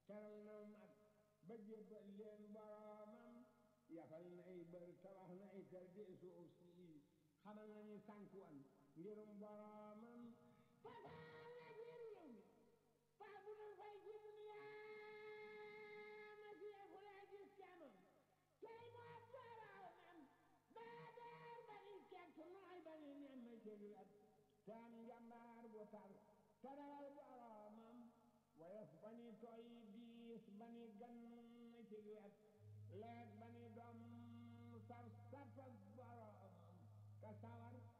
teral na mag ba jébbal leen boroomam yafal nay bër tabax nay kër di suuf si xamal nañu sànkuwan ngirum boroomam fasaal na ci réew mi faa bu dul fay ci duniyaa ma si fu la gis camam tey moo boroomam daa daar ba ni kett nooy ba ni nem ma ci wet te am njambaar bu tar te rawal boroomam woyof ba ni tooy diis ba ni gan ci wet leeg ba ni doom saf saf ak boroomam ka sawar